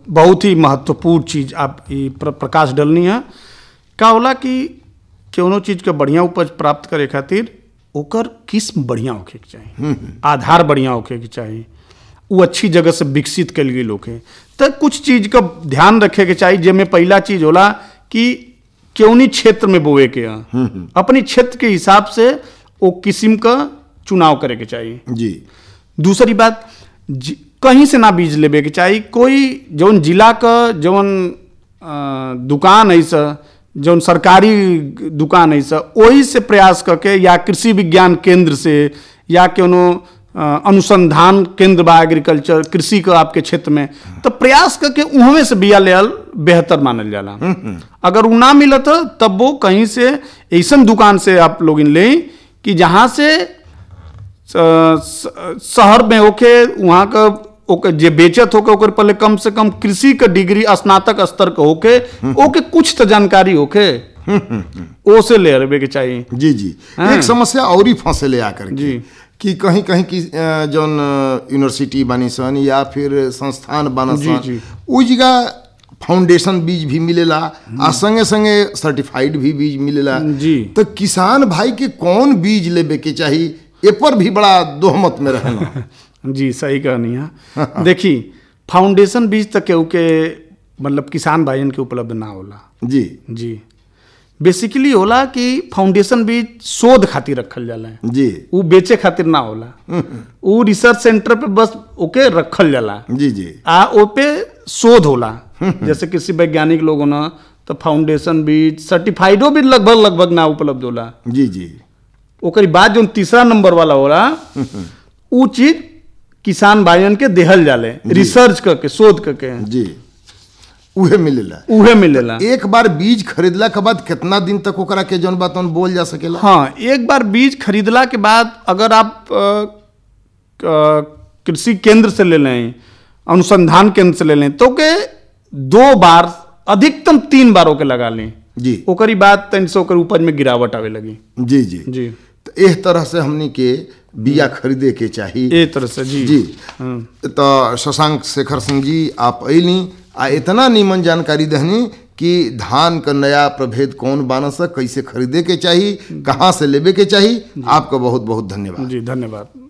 बहुत ही महत्वपूर्ण चीज आप ई प्र, प्रकाश डलनी है का होला कि कोनो चीज के बढ़िया उपज प्राप्त करे खातिर ओकर किस्म बढ़िया होखे के चाही आधार बढ़िया होखे के चाही वो अच्छी जगह से विकसित कल गई होखे तो कुछ चीज का ध्यान रखे के चाही जेमे पहला चीज होला कि केवनी क्षेत्र में बोए के ह अपनी क्षेत्र के हिसाब से वो किस्म का चुनाव करे के चाहिए जी दूसरी बात जि- कहीं से ना बीज लेबे के चाही कोई जौन जिला का जौन अ, दुकान है सा जौन सरकारी दुकान है सा वही से प्रयास करके या कृषि विज्ञान केंद्र से या कोनो अ, अनुसंधान केंद्र बा एग्रीकल्चर कृषि का आपके क्षेत्र में तो प्रयास करके उहमे से बिया ले बेहतर मानल जाला अगर उ ना मिलत ह, तब वो कहीं से ऐसन दुकान से आप लोग लें कि जहाँ से स- स- शहर में होके वहाँ का ओके जे बेचत होके ओकर पहले कम से कम कृषि का डिग्री स्नातक स्तर का होके ओके कुछ तो जानकारी होके ओ से ले रहे के चाहिए जी जी हाँ। एक समस्या और ही फंसे ले आकर के जी। कि कहीं कहीं की अ, जौन अ, यूनिवर्सिटी बानी सन या फिर संस्थान बाना जी, सन जी। उ जगह फाउंडेशन बीज भी मिलेला आ संगे संगे सर्टिफाइड भी बीज मिलेला जी। तो किसान भाई के कौन बीज लेबे के चाही ए पर भी बड़ा दोहमत में रहना जी सही कहनी है देखी फाउंडेशन बीज तक केहू के मतलब किसान भाइयन के उपलब्ध ना होला जी जी बेसिकली होला कि फाउंडेशन बीज शोध खातिर रखल जाला जी उ बेचे खातिर ना होला उ रिसर्च सेंटर पे बस ओके रखल जाला जी जी आ ओ पे शोध होला जैसे कृषि वैज्ञानिक लोग ना तो फाउंडेशन बीज सर्टिफाइडो भी लगभग लगभग ना उपलब्ध होला जी जी ओकरी बाद जो तीसरा नंबर वाला होला उ चीज किसान भाइयन के देहल जाले रिसर्च करके शोध करके जी उहे मिलेला उहे मिलेला एक बार बीज खरीदला के बाद कितना दिन तक ओकरा के जौन बात बोल जा सकेला हाँ एक बार बीज खरीदला के बाद अगर आप अ, क- कृषि केंद्र से ले लें अनुसंधान केंद्र से ले लें तो के दो बार अधिकतम तीन बार ओके लगा लें जी ओकरी बाद तन से ओकर उपज में गिरावट आवे लगी जी जी जी तो एह तरह से हमनी के बिया खरीदे के चाही ए तरह से जी जी हाँ। तो शशांक शेखर सिंह जी आप अली आ इतना नीमन जानकारी दहनी कि धान का नया प्रभेद कौन बानस कैसे खरीदे के चाही कहाँ से लेबे के चाही आपका बहुत बहुत धन्यवाद जी धन्यवाद